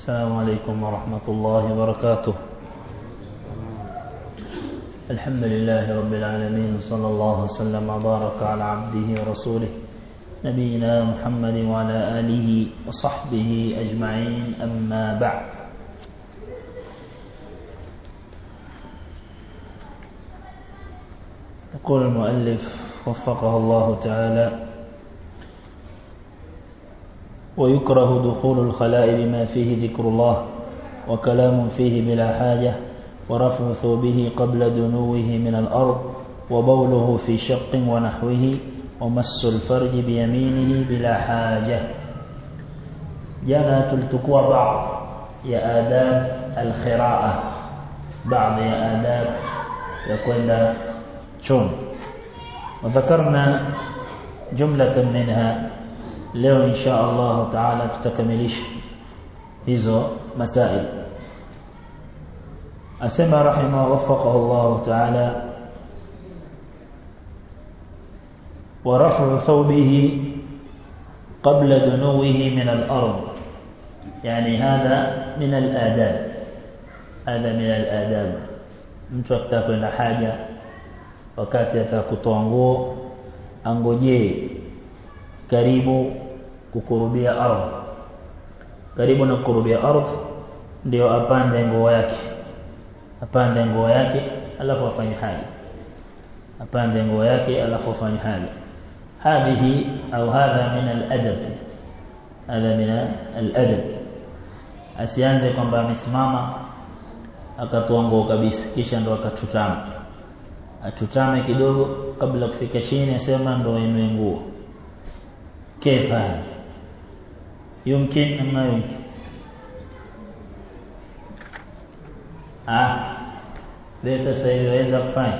السلام عليكم ورحمة الله وبركاته الحمد لله رب العالمين صلى الله وسلم وبارك على عبده ورسوله نبينا محمد وعلى آله وصحبه أجمعين أما بعد يقول المؤلف وفقه الله تعالى ويكره دخول الخلاء بما فيه ذكر الله وكلام فيه بلا حاجة ورفع ثوبه قبل دنوه من الأرض وبوله في شق ونحوه ومس الفرج بيمينه بلا حاجة جانا تلتقوا بعض يا آداب الخراءة بعض يا آداب يكون شون وذكرنا جملة منها leo insha Allah taala tutakamilisha hizo masail asema rahima wafaqahu Allah taala ورفع ثوبه قبل دنوه من الأرض يعني هذا من الآداب هذا من الآداب mtu akitaka kwenda haja wakati atakutoa nguo angojee karibu kukurubia ardhi karibu na kukurubia ardhi ndio apande nguo yake apande nguo yake alafu afanye haja apande nguo yake alafu afanye haja هذه أو هذا من الأدب هذا من الأدب asianze kwamba amesimama akatoa nguo kabisa kisha ndo akatutama atutame kidogo kabla kufika chini asema ndo inue nguo كيف هذا يمكن أم ما يمكن ah leo sasa iweza kufanya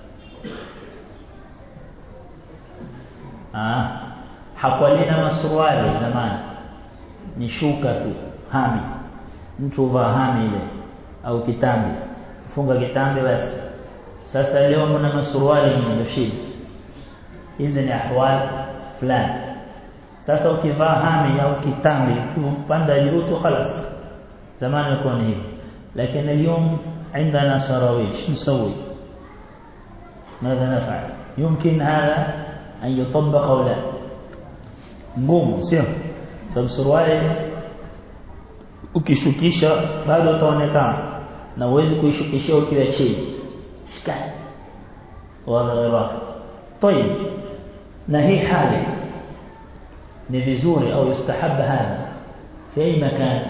ah hakwalina masuruali zamani ni shuka tu hami mtu vaa hami ile au kitambi funga kitambi basi sasa leo mna masuruali ndio shida hizi ni ahwal fulani sasa ukivaa hami au kitambi ukipanda juu tu خلاص zamani ilikuwa ni hivyo lakini اليوم عندنا سراويل شو نسوي ماذا نفعل يمكن هذا أن يطبق أو لا ngumu sio sababu suruali ukishukisha bado utaonekana na uwezi kuishukisha ukiwa chini shikani wala ghaira طيب na hii hali ni vizuri au yustahab hadha fi ay makan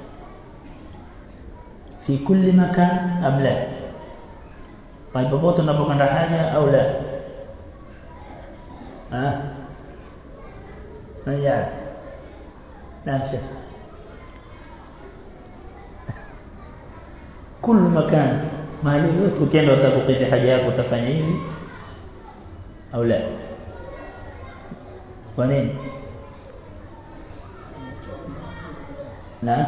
fi kulli makan am la pale popote unapokwenda haja au la ah nani نعم شيخ كل مكان mahali yote ukienda utakukidhi haja yako utafanya hivi au la kwa nini na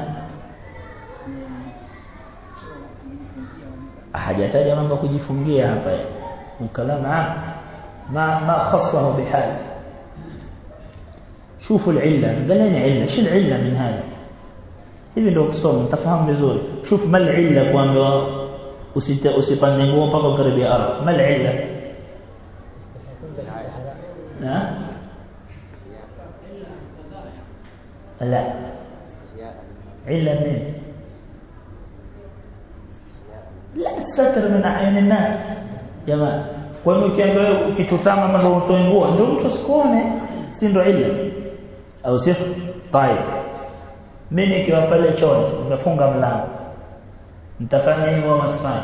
hajataja mambo kujifungia hapa mkalama ما ما خصه بحال شوفوا العله قال لنا عله ايش العله من هذا hivi ndio kusoma mtafahamu vizuri shuf mal illa kwamba usite usipande nguo mpaka karibia ardhi mal illa na la illa min la satr min ayun الناس jamaa kwa hiyo ukiangalia ukitutama mambo utoe nguo ndio mtu asikuone si ndio illa au sio طيب mimi nikiwa pale chooni nimefunga mlango nitafanya hivyo au msifanye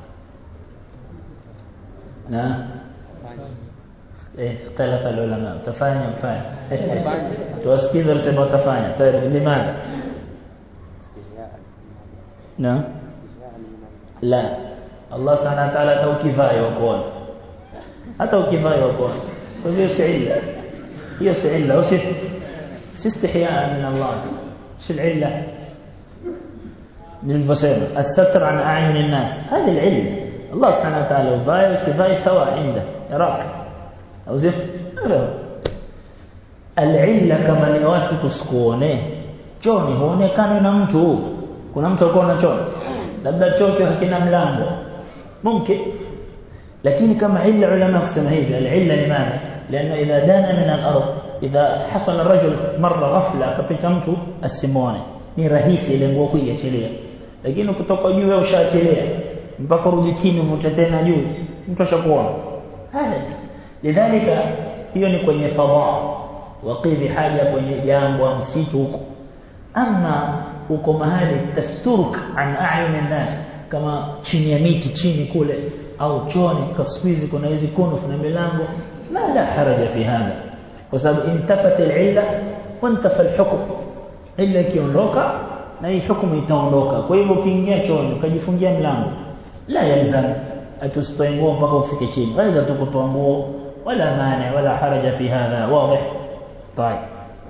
na eh ikhtalafa ulama utafanya mfanye tuwasikize wasema utafanya tayari limana na la Allah subhanahu wa ta'ala hata ukivaa yukuona hata ukivaa yukuona kwa hiyo si illa hiyo si illa usi استحياء من الله شو العلة من البسيمة الستر عن أعين الناس هذه العلة الله سبحانه وتعالى وفاي وسفاي سواء عنده يراك أو زف العلة كما نواتي تسكونه chooni huonekana na mtu kuna mtu alikuwa na choo labda choo hakina mlango mumkin lakini kama illa ulama kusema hivi al-illa limadha لانه اذا دان من الارض اذا حصل الرجل مره غفله kapita mtu asimone ni rahisi ile nguo kuiachilia lakini kutoka juu wewe ushaachilia mpaka rudi chini uvute tena juu mtu ashakuona haya lidhalika hiyo ni kwenye fadha waqidhi haja kwenye jambo msitu huko ama uko mahali tasturuk an a'yun nas kama chini ya miti chini kule au choni kaswizi kuna hizi kunuf na milango ma la haraja fi hada kwa sababu intafat al-illa wa intafa al-hukm illa ikiondoka na hii hukumu itaondoka kwa hivyo ukiingia choni ukajifungia mlango la yalzam atustoe nguo mpaka ufike chini waweza tu kutoa nguo wala maana wala haraja fi hadha wazi طيب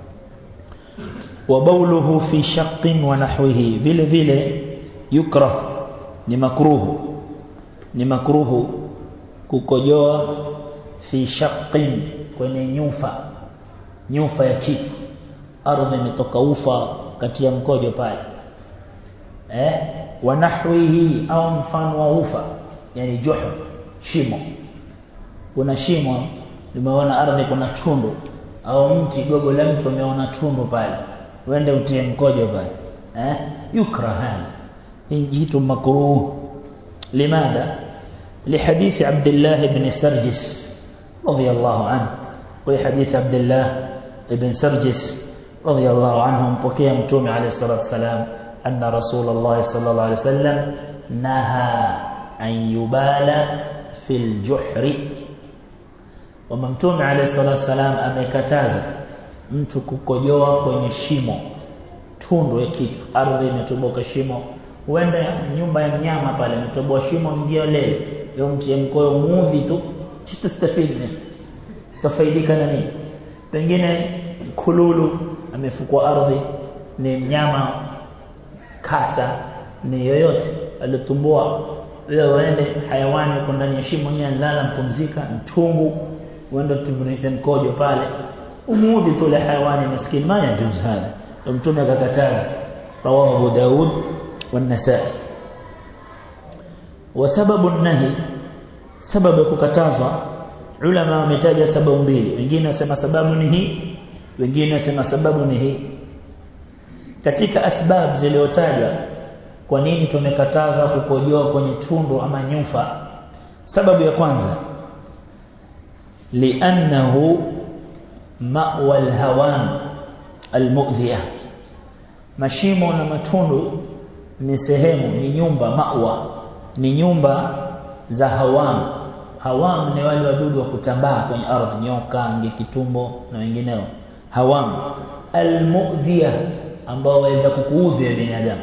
وبوله في شق ونحوه vile vile yukrah ni makruhu ni makruhu kukojoa fi shaqqin kwenye nyufa nyufa ya kitu ardhi imetoka ufa kati ya mkojo pale eh wanahwihi au mfano wa ufa yani juhu shimo kuna shimo limeona ardhi kuna tundu au mti gogo la mtu umeona tundu pale uende utie mkojo pale eh yukra hali jitu makruh limadha لحديث عبد الله بن سرجس رضي الله عنه وحديث عبد الله بن سرجس رضي الله عنه مبكي متوم عليه الصلاة والسلام أن رسول الله صلى الله عليه وسلم نهى أن يبال في الجحر وممتوم عليه الصلاة والسلام amekataza mtu kukojoa kwenye shimo tundu ya kitu ardhi imetoboka shimo huenda nyumba ya mnyama pale imetoboa shimo ndio lele leo mtie mkoyo muudhi tu sitastafidi tafaidika na nini pengine kululu amefukua ardhi ni mnyama kasa ni yoyote alitumbua leo waende hayawani uko ndani ya shimo nyenye lala mpumzika mtungu uende tubunishe mkojo pale umuudhi tu ile hayawani maskini ma yajuz hada mtume akakataza rawahu Abu Daud والنسائي وسبب النهي سبب kukatazwa ulama wametaja sababu mbili wengine wasema sababu ni hii wengine wasema sababu ni hii katika asbab zilizotajwa kwa nini tumekataza kukojoa kwenye tundu ama nyufa sababu ya kwanza li'annahu ma'wa al-hawan al-mu'dhiya mashimo na matundu ni sehemu ni nyumba mawa ni nyumba za hawam hawam ni wale wadudu wa kutambaa kwenye ardhi nyoka nge kitumbo na wengineo hawam almu'dhiya ambao waweza kukuudhi binadamu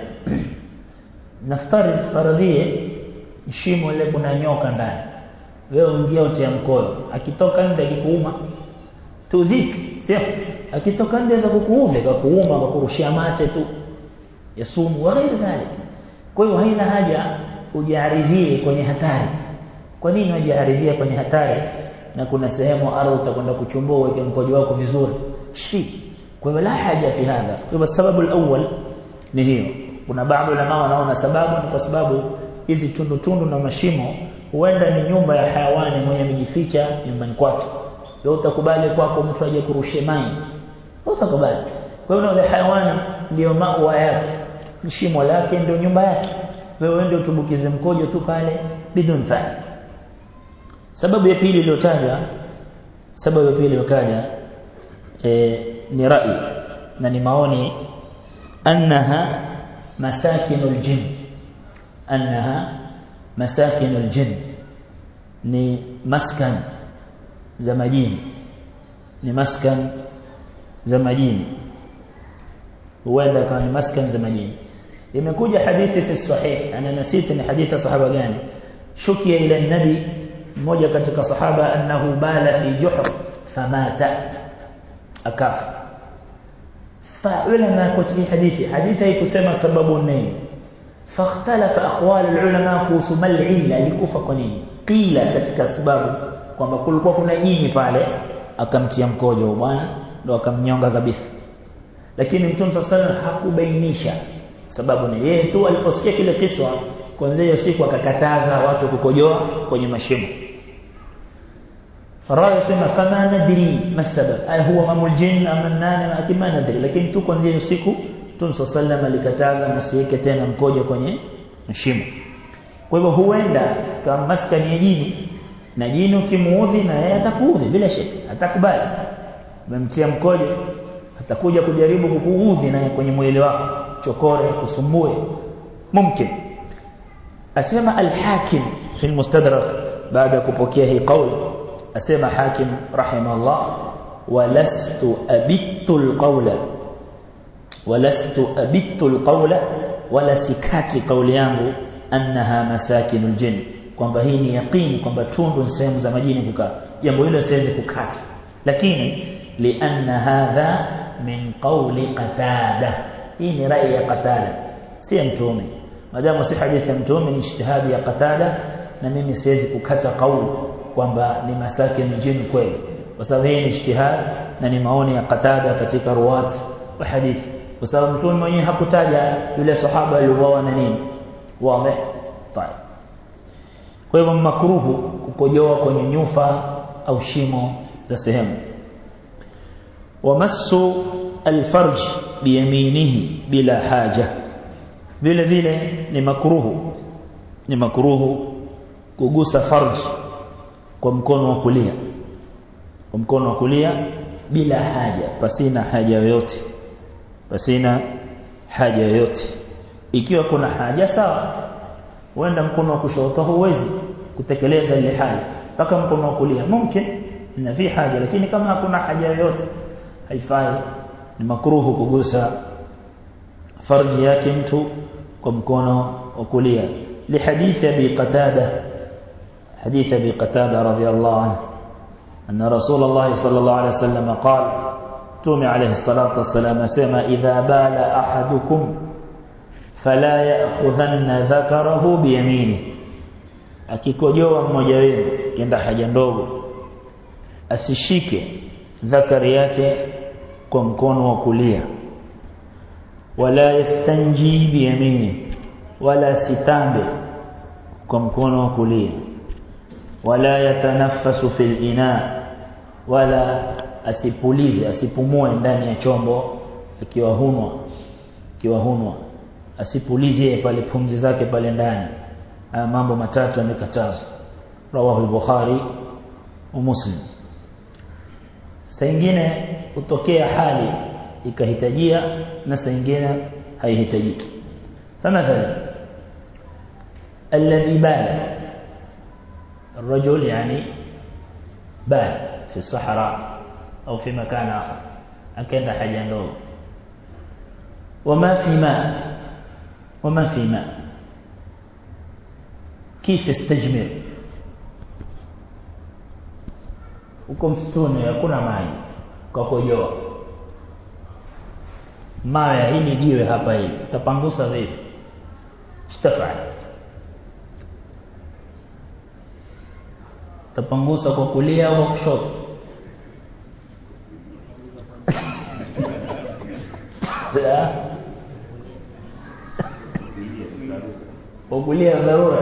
naftari faradhie shimo ile kuna nyoka ndani wewe ungia utia mkono akitoka nje akikuuma tudhiki sio akitoka nje za kukuudhi kukuuma kwa kurushia mate tu ya sumu wa ghairi dhalik kwa hiyo haina haja ujiaridhie kwenye hatari kwa nini ujiaridhie kwenye hatari na kuna sehemu ardhi utakwenda kuchumbua uweke mkojo wako vizuri shi kwa hiyo la haja fi hadha kwa sababu alawwal ni hiyo kuna baadhi ulama wanaona sababu ni kwa sababu hizi tundu tundu na mashimo huenda ni nyumba ya hayawani mwenye amejificha nyumbani kwake wewe utakubali kwako mtu aje kurushe maji utakubali kwa hiyo yule hayawani ndio maua yake shimo lake ndio nyumba yake wewe ndio utubukize mkojo tu pale bidun fa sababu ya pili iliyotajwa sababu ya pili iliyokaja e, ni rai na ni maoni annaha masakinul jin annaha masakinul jin ni maskan za majini ni maskan za majini huenda kama ni maskan za majini imekuja hadithi fi sahih ana nasita ni hadithi sahaba gani shukia ila nabi mmoja katika sahaba annahu bala fi juhr famata akafa fa ulama kutubi hadithi hadithi haikusema sababu nini فاختلف اقوال العلماء kuhusu mal illa alikufa kwa nini qila katika sababu kwamba kulikuwa kuna jini pale akamtia mkojo bwana ndo akamnyonga kabisa lakini mtume sallallahu hakubainisha sababu ni yeye tu aliposikia kile kiswa kwanza hiyo siku akakataza watu kukojoa kwenye mashimo Rawi sema fama nadri masabab ay huwa mamul jinn ama nani akima nadri lakini tu kwanza hiyo siku Mtume sallallahu alikataza msiweke tena mkojo kwenye mashimo kwa hivyo huenda kama maskani ya jini na jini ukimuudhi na yeye atakuudhi bila shaka atakubali umemtia mkojo atakuja kujaribu kukuudhi naye kwenye mwili wako chokore kusumbue mumkin asema al-hakim fi al-mustadrak baada kupokea hii kauli asema hakim rahimahullah walastu abittu al-qawla walastu abittu al-qawla wala sikati kauli yangu annaha masakinul jinn kwamba hii ni yaqini kwamba tundu ni sehemu za majini kukaa jambo hilo siwezi kukata lakini lianna hadha min qawli qatada hii ni rai ya qatada si mtume madamu si hadithi ya mtume ni ijtihadi ya qatada na mimi siwezi kukata kauli kwamba ni masakin jinn kweli kwa sababu hii ni ijtihad na ni maoni ya qatada katika ruwat wa hadithi kwa sababu mtume mwenyewe hakutaja yule sahaba aliuawa na nini wazi طيب kwa hivyo makruhu kukojoa kwenye nyufa au shimo za sehemu wamassu alfarj biyaminihi bila haja vile vile ni makruhu ni makruhu kugusa farj kwa mkono wa kulia kwa mkono wa kulia bila haja pasina haja yoyote pasina haja yoyote ikiwa kuna haja sawa uenda mkono wa kushoto huwezi kutekeleza ile haja mpaka mkono wa kulia mumkin na fi haja lakini kama hakuna haja yoyote haifai ni makruhu kugusa farji yake mtu kwa mkono wa kulia لحديث ابي قتاده حديث ابي قتاده رضي الله عنه ان رسول الله صلى الله عليه وسلم قال تومي عليه الصلاه والسلام سما اذا بال احدكم فلا ياخذن ذكره بيمينه akikojoa mmoja wenu kienda haja ndogo asishike dhakari yake kwa mkono wa kulia wala yastanji biyamini wala sitambe kwa mkono wa kulia wala yatanaffasu fil ina wala asipulize asipumue ndani ya chombo akiwa hunwa akiwa hunwa asipulize pale pumzi zake pale ndani haya mambo matatu yamekatazwa rawahu al-bukhari wa muslim saa nyingine utokea hali ikahitajia na saa nyingine haihitajiki فمثلا الذي بال الرجل يعني بال في الصحراء أو في مكان آخر أكيد حاجة ndogo وما في ماء وما في ماء كيف استجمر uko msituni hakuna maji kwa kujoa mawe hili jiwe hapa hili utapangusa vipi istafal utapangusa kwa kulia au kushoto kwa kulia dharura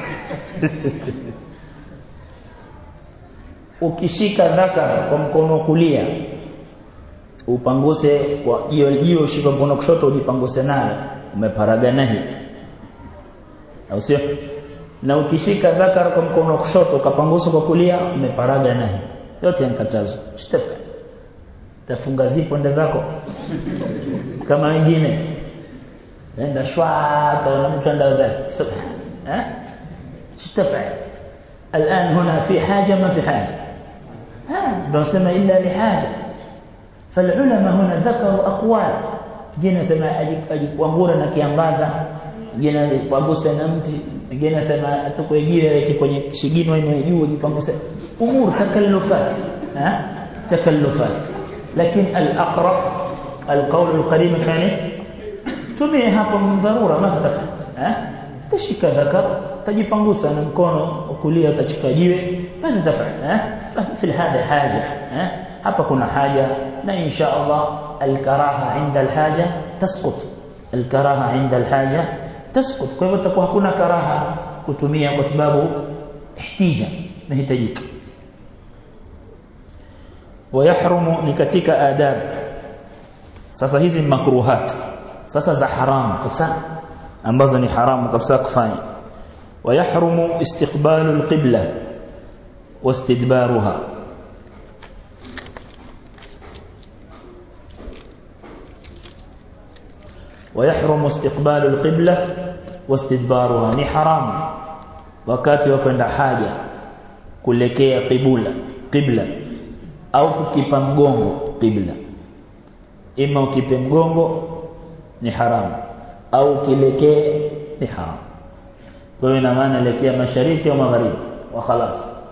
ukishika dhakara kwa mkono kulia upanguse kwa hiyo hiyo ushike mkono kushoto ujipanguse nayo umeparaga nahi au sio na ukishika dhakara kwa mkono kushoto ukapangusa kwa kulia umeparaga nahi yote yankatazo shtafa tafunga zipo ende zako kama wengine enda shwa na mtu enda zake eh shtafa الآن هنا في حاجة ما في حاجة ها بنسمى إلا لحاجة فالعلماء هنا ذكروا أقوال جينا سما أجikuangura na kiambaza jina kuagusa na mti jina sema atukwe jiwe yake kwenye shigino ine juu jipanguse umur takallufat ha takallufat lakini al-aqrab al-qawl al-qadim kani tumie hapo dharura ma tafa ha tashika dhakar tajipangusa na mkono kulia utachika jiwe basi tafanya eh fi hada haja eh hapa kuna haja na insha Allah الكراهه عند الحاجه تسقط الكراهه عند الحاجه تسقط kwa hivyo takuwa hakuna karaha kutumia kwa sababu ihtija inahitajika ويحرم ni katika adab sasa hizi makruhat sasa za haramu kabisa ambazo ni haramu kabisa kufanya ويحرم استقبال القبلة واستدبارها ويحرم استقبال القبلة واستدبارها ni haramu wakati wa kwenda haja kuelekea qibla qibla au kukipa mgongo qibla ima ukipe mgongo ni haramu au kilekee ni haramu kwa hiyo ina maana elekea mashariki au magharibi wa khalas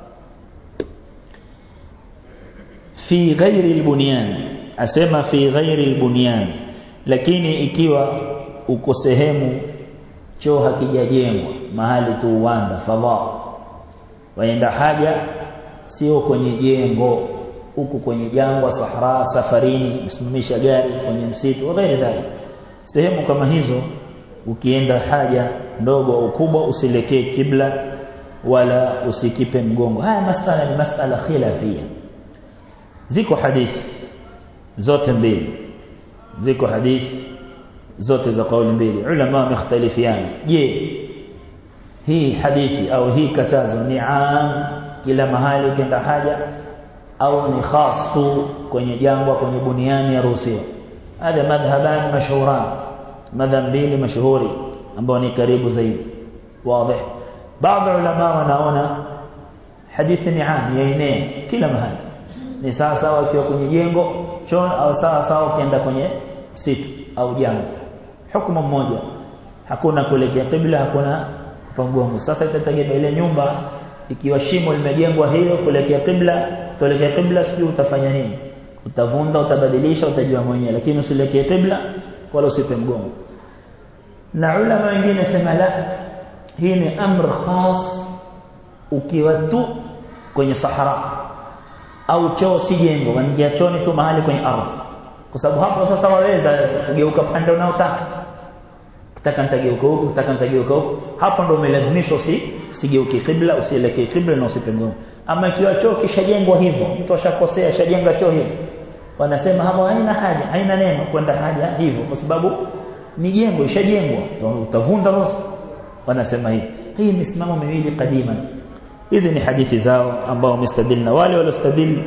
fi ghairi albunyan asema fi ghairi albunyan lakini ikiwa uko sehemu choo hakijajengwa mahali tu uwanda fadha waenda haja sio kwenye jengo huku kwenye jangwa sahara safarini msimamisha gari kwenye msitu wagairi dhali sehemu kama hizo ukienda haja ndogo au kubwa usilekee kibla wala usikipe mgongo haya masala ni masala khilafia ziko hadithi zote mbili ziko hadithi zote za kauli mbili ulama wamekhtalifiana je hii hadithi au hii katazo ni am kila mahali ukienda haja au ni khas tu kwenye jangwa kwenye buniani ya ruhusiwa hada madhhaban mashhuran madhhab mbili mashuhuri ambao ni karibu zaidi wazi baadhi ulama wanaona hadithi ni am yaenea kila mahali ni sawa sawa ukiwa kwenye jengo choo au sawa sawa ukienda kwenye situ au jangwa hukumu mmoja hakuna kuelekea qibla hakuna mgongo sasa itategemea ile nyumba ikiwa shimo limejengwa hilo kuelekea qibla tuelekea qibla sijui utafanya nini utavunda utabadilisha utajua mwenyewe lakini usielekee qibla wala usipe mgongo na ulama wengine sema la hii ni amr khas ukiwa tu kwenye sahara au choo si jengo wangia chooni tu mahali kwenye ardhi kwa sababu hapo sasa waweza kugeuka pande unaotaka kitaka nitageuka huku kitaka nitageuka huku hapo ndo umelazimishwa usi usigeuke kibla usielekee kibla na usipe mgongo ama ikiwa choo kishajengwa hivyo mtu ashakosea ashajenga choo hivyo wanasema hapo haina haja haina neno kwenda haja hivyo kwa sababu ni jengo ishajengwa utavunda sasa wanasema hivi hii misimamo miwili kadima hizi ni hadithi zao ambao wamestadili na wale waliostadili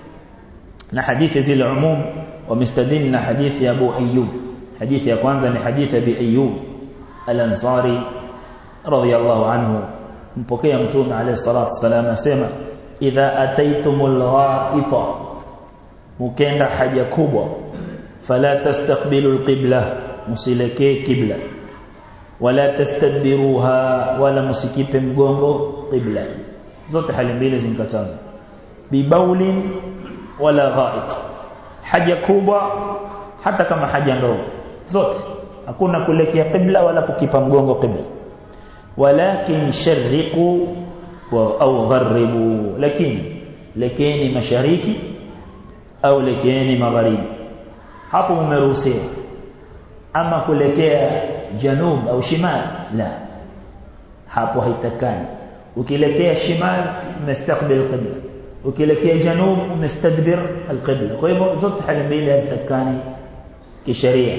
na hadithi zile umum wamestadili na hadithi ya Abu Ayyub hadithi ya kwanza ni hadithi ya Abi Ayyub al-Ansari radiyallahu anhu mpokea mtume alayhi salatu wasalam asema idha ataitumul ghaita mukenda haja kubwa fala tastaqbilu alqibla musilekee kibla wala tastadbiruha wala musikipe mgongo qibla zote hali mbili zinkatazwa bibaulin wala ghait haja kubwa hata kama haja ndogo zote hakuna kuelekea qibla wala kukipa mgongo qibla walakin sharriqu au gharibu lakini lekeni mashariki au lekeni magharibi hapo umeruhusiwa ama kuelekea janub au shimal la hapo haitakani ukielekea shimal umestaqbil qibla ukielekea janub umestadbir alqibla kwa hivyo zote hali mbili hazitakani kisheria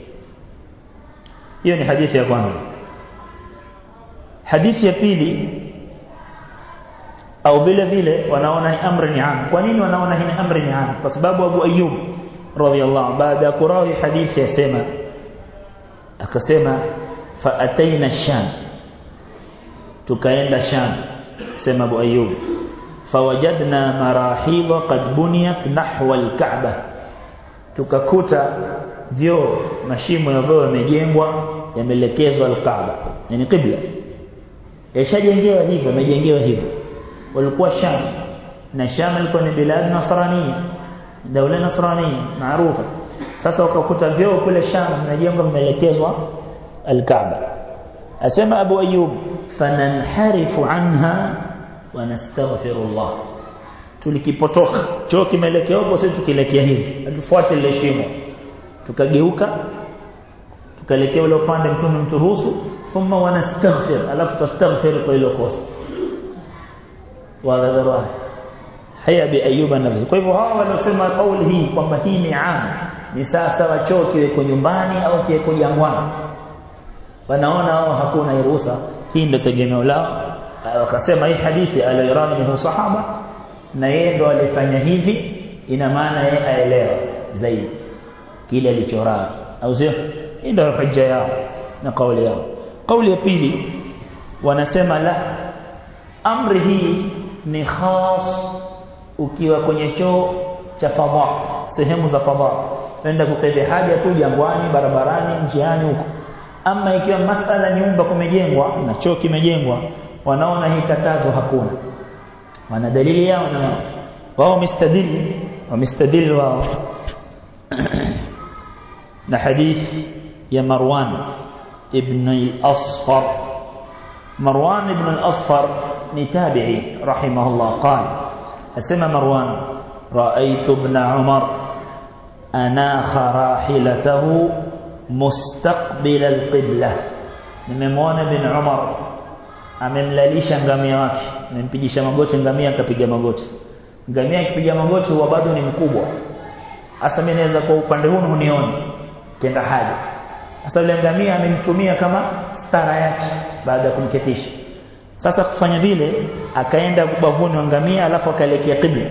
hiyo ni hadithi ya kwanza hadithi ya pili au vile vile wanaona amri ni am kwa nini wanaona hii amri ni am kwa sababu Abu Ayyub radhiyallahu baada ya kurawi hadithi yasema akasema fa ataina sham tukaenda sham sema Abu Ayyub fawajadna marahidha qad buniyat nahwa al-Ka'bah tukakuta vyoo mashimo ya vyoo yamejengwa yamelekezwa al-Kaaba yani qibla yashajengewa hivyo yamejengewa hivyo walikuwa Sham na Sham ilikuwa ni bilad nasrania daula nasrania maarufa sasa wakakuta vyoo kule Sham vinajengwa vimeelekezwa al-Kaaba asema Abu Ayyub fananharifu anha wa nastaghfirullah tulikipotoka choo kimeelekea huko sisi tukielekea hivi tufuate ile shimo tukageuka tukaelekea ule upande mtume mturuhusu thumma wanastaghfir alafu tastaghfir kwa ile kosa wa haya bi ayuba nafsi kwa hivyo hawa waliosema kauli hii kwamba hii ni am ni sasa wachoo kiweko nyumbani au kiweko jangwani wanaona wao hakuna ruhusa hii ndio tegemeo lao wakasema hii hadithi aliyorani ni sahaba na yeye ndo alifanya hivi ina maana yeye aelewa zaidi kile alichoraa au sio hii ndio hujja yao na kauli yao kauli ya pili wanasema la amri hii ni khas ukiwa kwenye choo cha fadha sehemu za fadha nenda kukidhi haja tu jangwani barabarani njiani huko ama ikiwa masala nyumba kumejengwa na choo kimejengwa wanaona hii katazo hakuna wana dalili yao na wao mistadili wamestadili wao na hadithi ya Marwan ibn al-Asfar Marwan ibn al-Asfar ni tabi'i rahimahullah qala asema Marwan ra'aytu ibn Umar anakha rahilatahu mustaqbil al-qibla nimemwona ibn Umar amemlalisha ngamia wake amempigisha magoti ngamia akapiga magoti ngamia akipiga magoti huwa bado ni mkubwa hasa mimi naweza kwa upande huu unione kenda haja sasa yule ngamia amemtumia kama stara yake baada ya kumketisha sasa kufanya vile akaenda kubavuni wa ngamia alafu akaelekea qibla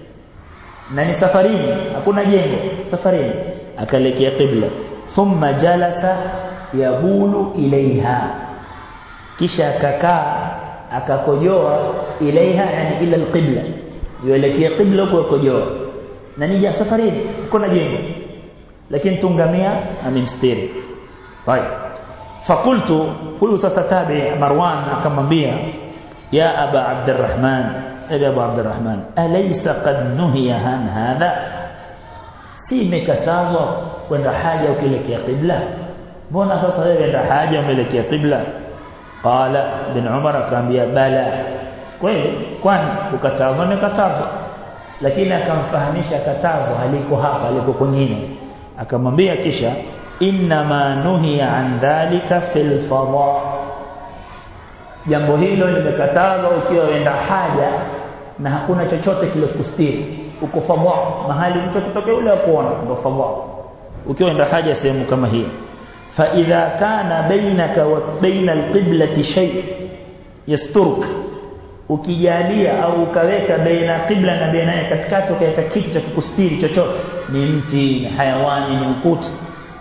na ni safarini hakuna jengo safarini akaelekea qibla thumma jalasa yabulu ilaiha kisha akakaa akakojoa ilaiha yani ila alqibla yuelekea qibla kwa kojoa na nija safarini kuna jengo lakini tungamia amemstiri طيب فقلت huyu sasa tabi Marwan akamwambia ya aba Abdurrahman ebi abu Abdurrahman alaysa qad nuhiya an hadha si imekatazwa kwenda haja ukielekea qibla mbona sasa wewe enda haja umeelekea qibla qala bin Umar akamwambia bala kweli kwani kukatazwa ni katazwa lakini akamfahamisha katazo haliko hapa aliko kwingine akamwambia kisha inma nuhiya an dhalika fil fadha jambo hilo limekatazwa ukiwa wenda haja na hakuna chochote kilokustiri uko fadha mahali mtu kutoka yule akuona ndo fadha ukiwa wenda haja sehemu kama hiyo fa idha kana bainaka wa baina alqiblati shay yasturuk ukijalia au ukaweka baina qibla na baina katikati ukaweka kitu cha kukustiri chochote ni mti ni hayawani ni ukuti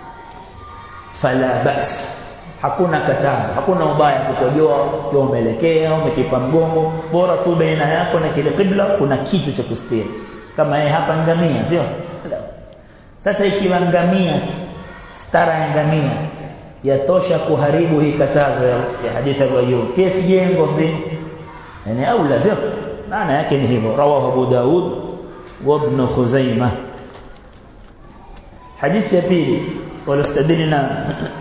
fala bas hakuna katazo hakuna ubaya kukojoa ukiwa umeelekea umekipa mgongo bora tu baina yako na kile qibla kuna kitu cha kustiri kama yeye hapa ngamia sio sasa ikiwa ngamia stara ya ngamia yatosha kuharibu hii katazo ya, ya hadithi ya Ayyub kesi jengo zima yani au lazima maana yake ni hivyo rawahu Abu Daud wa Ibn Khuzaimah hadithi ya pili walostadilina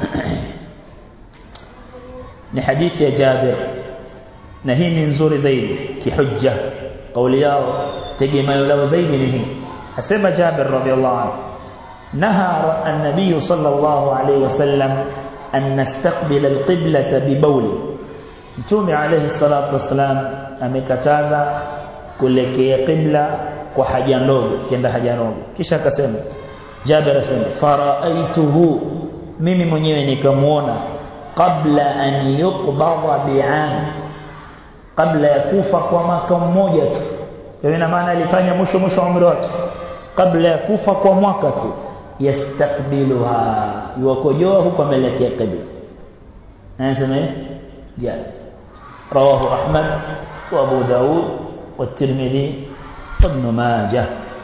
ni hadithi ya Jabir na hii ni nzuri zaidi kihujja kauli yao tegemeo lao zaidi ni hii asema Jabir radhiallahu anhu naha an-nabiy sallallahu alayhi wasallam an nastaqbila al-qiblata bi bawli Mtume alayhi salatu wasalam amekataza kuelekea qibla kwa haja ndogo kenda haja ndogo kisha akasema Jabir asema faraaituhu mimi mwenyewe nikamuona kabla an yuqbadha bi'am kabla ya kufa kwa mwaka mmoja tu kwa ina maana alifanya mwisho mwisho wa umri wake kabla ya kufa kwa mwaka tu yastakbiluha yukojoa huko ameelekea qibla anasema jana رواه أحمد وأبو داود والترمذي وابن ماجه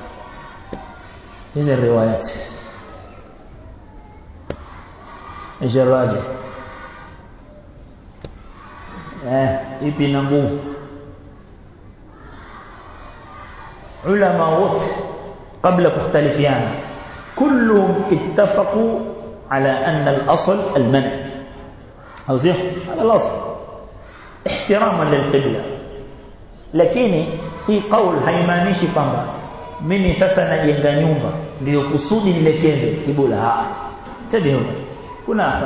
هذه الروايات ايش الراجح eh ipi na nguvu ulama wote kabla kukhtalifiana كلهم اتفقوا على أن الأصل المنع أو زيه على الأصل احتراما للقبلة lakini hii kaul haimaanishi kwamba mimi sasa najenga nyumba ndio kusudi nilekeze kibula ha tabiuna kuna hapa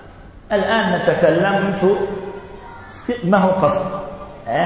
الان نتكلم mtu ma hu qasd eh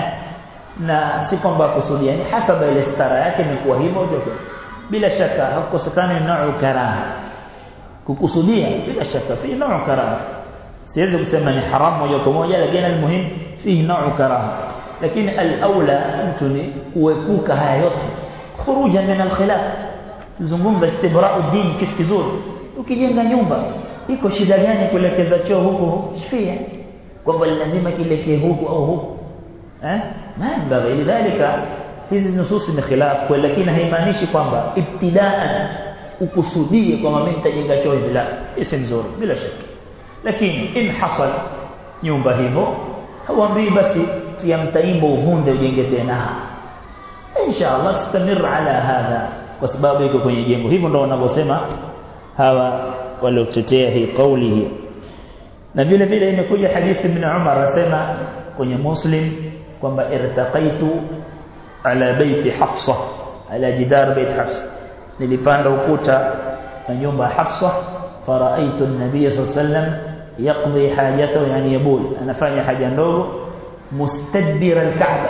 na si kwamba kusudia ni hasaba ile stara yake imekuwa hivyo ndio bila shaka hakukosekana nao karaha kukusudia bila shaka fi nao karaha siwezi kusema ni haram moja kwa moja lakini almuhim fi nao karaha lakini al-aula mtu ni kuepuka haya yote khuruja min al-khilaf zungumza istibra'u din kitu kizuri ukijenga nyumba iko shida gani kuelekeza choo huko shifia kwamba lazima kilekee huku au huku eh mambo lidhalika hizi nususi ni khilaf kwa lakini haimaanishi kwamba ibtidaan ukusudie kwamba mimi nitajenga choo hivi la isi mzuri bila shaka lakini in hasal nyumba hivyo hauambii basi tia mtaimbo uvunde ujenge tena inshallah tustamir ala hadha kwa sababu iko kwenye jengo hivyo ndio wanavyosema hawa waliotetea hii kauli hii na vile vile imekuja hadithi ibn Umar asema kwenye Muslim kwamba irtaqaitu ala baiti Hafsa ala jidar bait Hafsa nilipanda ukuta na nyumba ya Hafsa faraitu an-nabiy sallallahu alayhi wasallam yaqdi hajatahu yani yabul anafanya haja ndogo mustadbir al-Ka'ba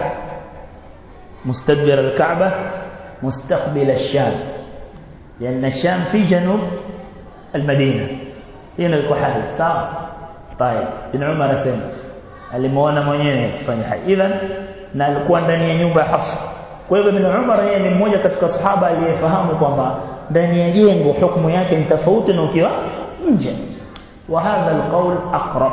mustadbir al-Ka'ba mustaqbil ash-Sham لأن الشام في جنوب المدينة هنا الكحل صح طيب ابن عمر سمع alimuona mwenyewe akifanya haja idhan na alikuwa ndani ya nyumba ya Hafsa kwa hivyo ibn Umar yeye ni mmoja katika sahaba aliyefahamu kwamba ndani ya jengo hukumu yake ni tofauti na ukiwa nje wa hadha alqawl aqrab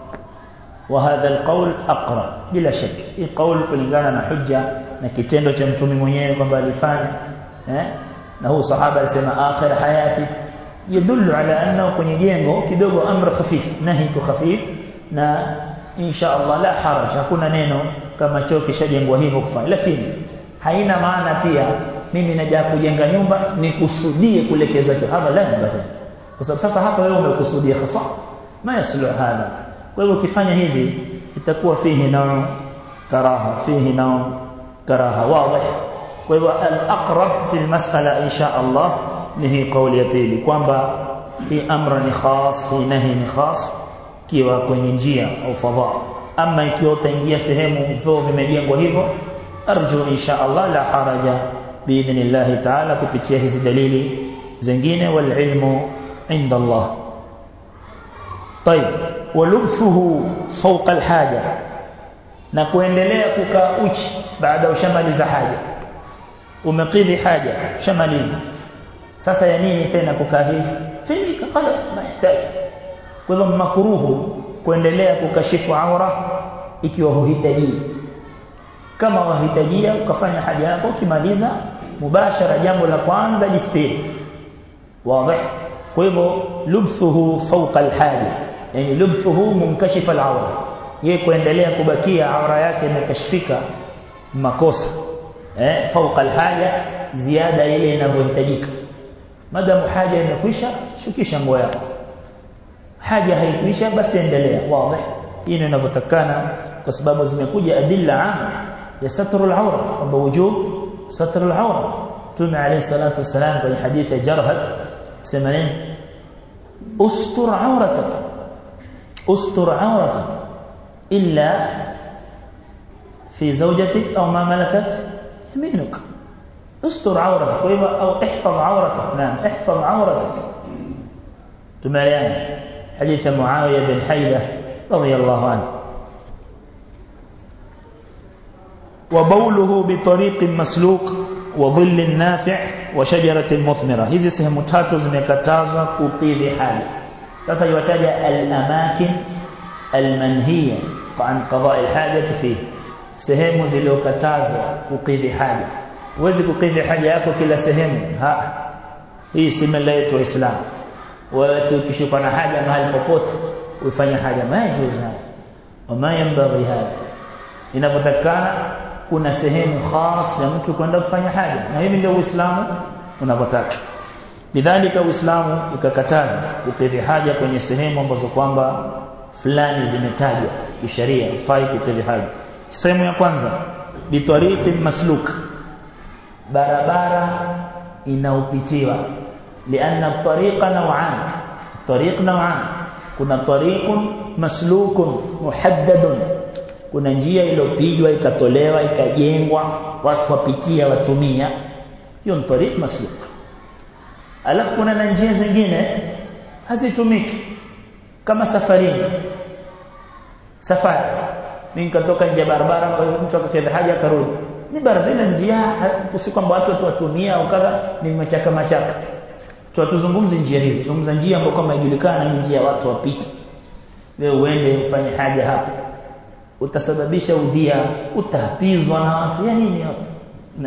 wa hadha alqawl aqrab bila shaka hii qawl kulingana na hujja na kitendo cha mtume mwenyewe kwamba alifanya eh na huu sahaba alisema akhir hayati yadullu ala annahu kwenye jengo kidogo amr khafif nahi ku khafif na insha Allah la haraj hakuna neno kama choo kishajengwa hivyo kufanya lakini haina maana pia mimi naja kujenga nyumba nikusudie kulekeza choo hapa la basi kwa sababu sasa hapa wewe umekusudia hasa ma yaslu hadha kwa hivyo ukifanya hivi itakuwa fihi nao karaha fihi nao karaha wazi kwa hivyo al-aqrab fi al-mas'ala insha Allah ni hii kauli ya pili kwamba hii amra ni khas hii nahi ni khas kiwa kwenye njia au fadha ama ikiwa utaingia sehemu vyo vimejengwa hivyo arju insha Allah la haraja biidhnillah ta'ala kupitia hizi dalili zingine wal ilmu inda Allah طيب ولبسه فوق الحاجه na kuendelea kukaa uchi baada ushamaliza haja umekidhi haja ushamaliza sasa ya nini tena kukaa hivi finika خلاص nahitaji kwa hivyo makruhu kuendelea kukashifu aura ikiwa huhitaji kama wahitajia ukafanya haja yako ukimaliza mubashara jambo la kwanza jistiri wazi kwa hivyo lubsuhu fawqa alhaja yani lubsuhu munkashifa alawra yeye kuendelea kubakia aura yake imekashifika makosa eh fawqa alhaja ziada ile inavyohitajika madamu haja imekwisha shukisha nguo yako haja haikuisha basi endelea wazi hii ndio inavyotakana kwa sababu zimekuja adilla ama ya satrul awra kwamba wujub satrul awra tume alayhi salatu wasalam kwenye hadithi ya jarhad sema nini ustur awratak ustur awratak illa في زوجتك أو ما ملكت يمينك استر عورتك أو احفظ عورتك نعم احفظ عورتك تماريان حديث معاوية بن حيدة رضي الله عنه وبوله بطريق مسلوك وظل نافع وشجرة مثمرة hizi sehemu tatu zimekatazwa kukidhi haja sasa yataja al-amakin al-manhiya an qada' al-haja fihi sehemu zilizokatazwa kukidhi haja huwezi kukidhi haja yako kila sehemu ha hii si mila yetu waislamu wewe ukishikwa na haja mahali popote ufanye haja majuzu wama yambaghi hada inapotakana kuna sehemu khas ya mtu kwenda kufanya haja na hivi ndio uislamu unavyotaka lidhalika uislamu ikakataza kukidhi haja kwenye sehemu ambazo kwamba fulani zimetajwa kisheria fai kukidhi haja sehemu ya kwanza bitariqi masluk barabara inaopitiwa لأن الطريق نوعان الطريق نوعان كنا طريق مسلوك محدد kuna njia iliyopigwa ikatolewa ikajengwa watu wapitia watumia hiyo ni tariq masluk alafu kuna na njia zingine hazitumiki kama safarini safari mimi nikatoka nje barabara kwa hiyo mtu akakidha haja akarudi ni barabara njia si kwamba watu watu watumia au kadha ni machaka machaka tuwatuzungumze njia hizo zungumza njia ambayo kama ijulikana ni njia watu wapite wewe uende ufanye haja hapo utasababisha udhia utapizwa na watu ya nini hapo na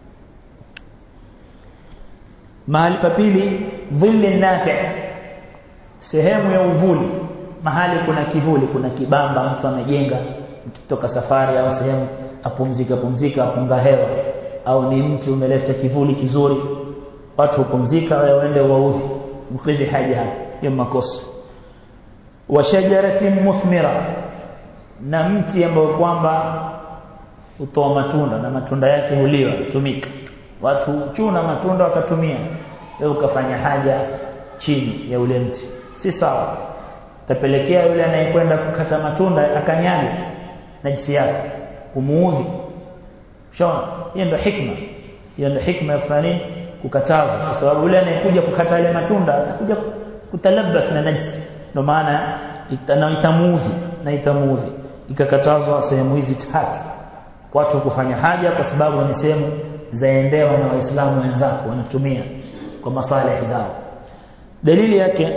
mahali pa pili dhilli nafi' sehemu ya uvuli mahali kuna kivuli kuna kibamba mtu amejenga kutoka safari au sehemu apumzika pumzika apunga hewa au ni mtu umeleta kivuli kizuri watu upumzika waende wauzi mkidhi haja ya makosa wa shajaratin muthmira na mti ambao kwamba utoa matunda na matunda yake huliwa tumika watu chuna matunda wakatumia wewe ukafanya haja chini ya ule mti si sawa tapelekea yule anayekwenda kukata matunda akanyaga najisi yake umuudhi shaona hiyo ndio hikma hiyo ndio hikma ya kufanya kukataza kwa sababu yule anayekuja kukata ile matunda atakuja kutalabas na najisi ndio maana itamuudhi na itamuudhi ikakatazwa sehemu hizi tatu watu kufanya haja kwa sababu ni sehemu zaendewa na waislamu wenzako wanatumia kwa maslahi zao dalili yake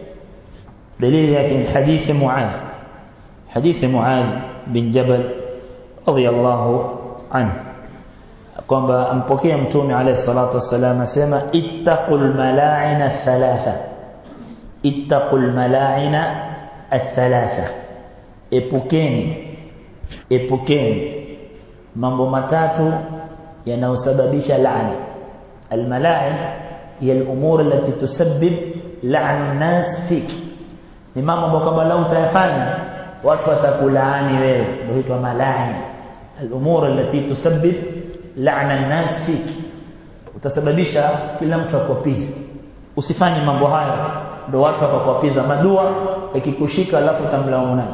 dalili yake ni hadithi Muadh hadithi Muadh bin Jabal radiyallahu anhu kwamba ampokea mtume alayhi salatu wasallam asema ittaqul mala'ina thalatha ittaqul mala'ina athalatha epukeni epukeni mambo matatu yanayosababisha laana almala'in hiya al-umur allati tusabbib la'na an-nas fik ni mambo ambayo kama lau utayafanya watu watakulaani wewe ndio huitwa mala'in al-umur allati tusabbib la'na an-nas fik utasababisha kila mtu akwapize usifanye mambo haya ndio watu wakakwapiza madua ikikushika alafu utamlaumu nani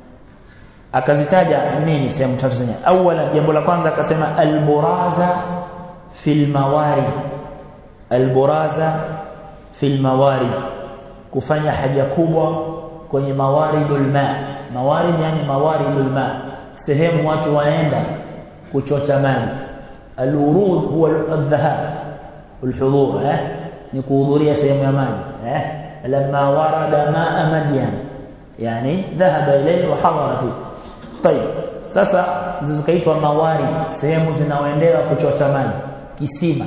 akazitaja nini sehemu tatu zenye awala jambo la kwanza akasema alburaza fil mawari alburaza fil mawari kufanya haja kubwa kwenye mawaridul ma mawarid yani mawaridul ma sehemu watu waenda kuchota maji alurud huwa aldhahab alhudhur eh ni kuhudhuria sehemu ya maji eh lamma warada maa madyan yani dhahaba ilayhi wa hadara fihi طيب sasa zikaitwa mawari sehemu zinaoendewa kuchota maji kisima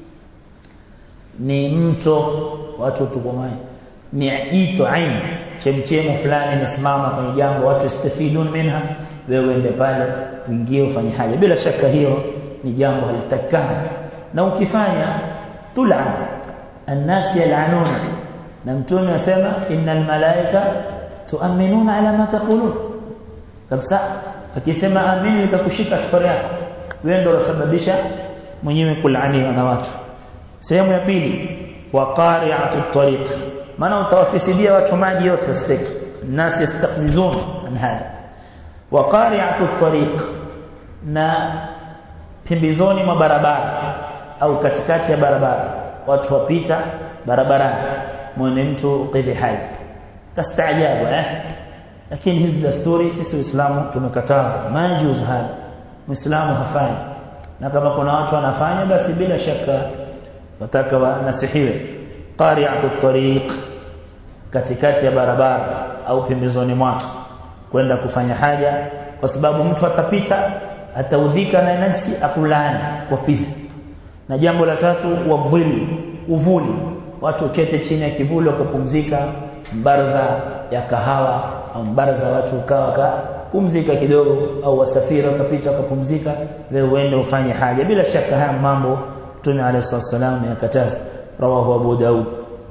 ni mto watu tuko maji ni ito ain chemchemo fulani imesimama kwenye jambo watu istafidun minha wewe uende pale uingie ufanye haja bila shaka hiyo ni jambo halitakana na ukifanya tul'an الناس يلعنون na mtume asema innal malaika tuaminuna ala ma taqulun kabisa akisema amini itakushika safari yako wewe ndio unasababisha mwenyewe kulaaniwa na watu sehemu ya pili wa qari'atu tariq maana utawafisidia watu maji yote steki الناس يستقززون عن هذا وقارعه الطريق na pembezoni mwa barabara au katikati ya barabara watu wapita barabarani mwone mtu qidhi hai tastaajabu eh lakini hizi desturi sisi Uislamu tumekataza majuz hapa Muislamu hafanyi na kama kuna watu wanafanya basi bila shaka wataka wanasihiwe qari'atu tariq katikati ya barabara au pembezoni mwake kwenda kufanya haja kwa sababu mtu atapita ataudhika na nafsi akulani kwa pisi na jambo la tatu wavuli uvuli watu kete chini ya kivuli wakapumzika mbaraza ya kahawa au mbaraza watu ukawa kapumzika kidogo au wasafiri wakapita wakapumzika wewe uende ufanye haja bila shaka haya mambo Mtume عليه الصلاه والسلام yakataza rawahu Abu Daud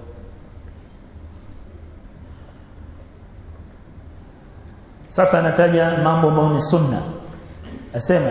sasa nataja mambo ambayo ni sunna asema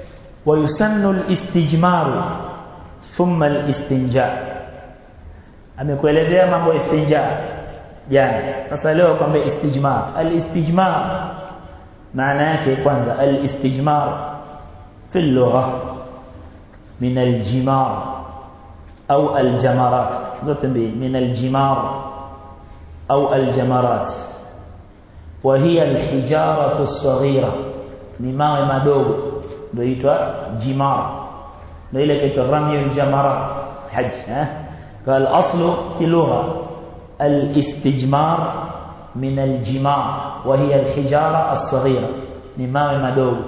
ويسن الاستجمار ثم الاستنجاء amekuelezea mambo istinja jana sasa leo kwamba istijmar al-istijmar maana yake kwanza al-istijmar fi lugha min al-jimar au al-jamarat zote mbili min al-jimar au al-jamarat وهي الحجارة الصغيرة ni mawe madogo ndio inaitwa jimar ndio ile kitu rami al-jamara hajj eh قال اصل في اللغه الاستجمار من الجمار وهي الحجاره الصغيره ni mawe madogo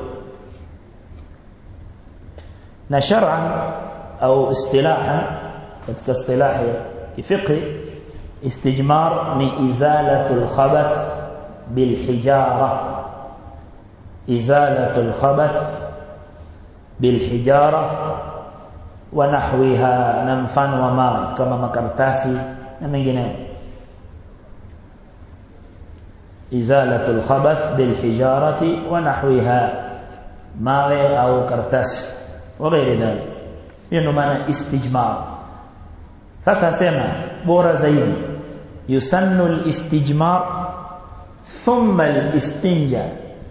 na shar'an au istilahan katika istilahi kifiqhi istijmar ni izalatul khabath bil hijara izalatul khabath bil hijara wa nahwiha na mfano wa mawe kama makaratasi na mengineyo izalatul khabath bil hijarati wa nahwiha mawe au karatasi wa ghairi dhalik hiyo ndo maana istijmar sasa sema bora zaidi yusannu al-istijmar thumma al-istinja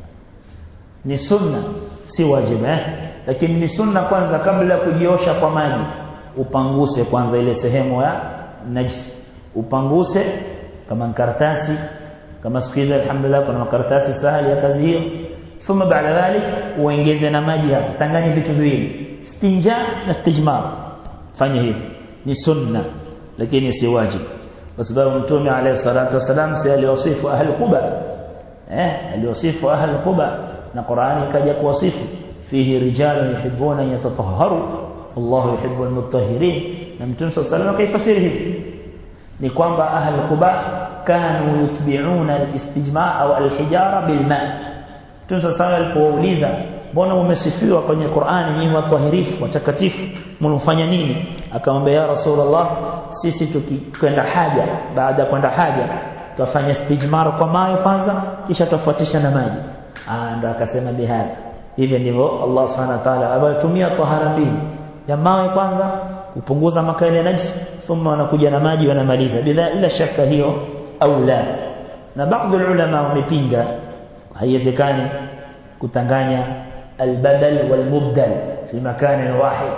ni sunna si wajibu eh lakini ni sunna kwanza kabla ya kujiosha kwa maji upanguse kwanza ile sehemu ya najis upanguse kama karatasi kama siku hizi alhamdulillah kuna makaratasi sahali ya kazi hiyo thumma baada dhalik uongeze na maji hapo tanganya vitu viwili istinja na istijmar fanya hivi ni sunna lakini si wajibu kwa sababu mtume alayhi salatu wasalam si aliwasifu ahli quba eh aliwasifu ahli quba na Qur'ani kaja kuwasifu fihi rijalun yuhibbuna yatatahharu Allah yuhibbu almutahhirin na mtume sallallahu alayhi wasallam kaifasiri hivi ni kwamba ahli quba kanu yutbi'una alistijma' au alhijara bilma mtume sallallahu alayhi wasallam alipouliza mbona umesifiwa kwenye Qur'ani nyinyi watahirifu watakatifu mnafanya nini akamwambia ya rasulullah sisi tukikwenda haja baada ya kwenda haja tufanye istijmar kwa mawe kwanza kisha tufuatisha na maji ah ndo akasema bihadha hivyo ndivyo Allah subhanahu wa ta'ala abatumia tahara mbili ya mawe kwanza kupunguza makali najis thumma wanakuja na maji wanamaliza bila ila shaka hiyo au la na baadhi ulama wamepinga haiwezekani kutanganya البدل والمبدل في مكان واحد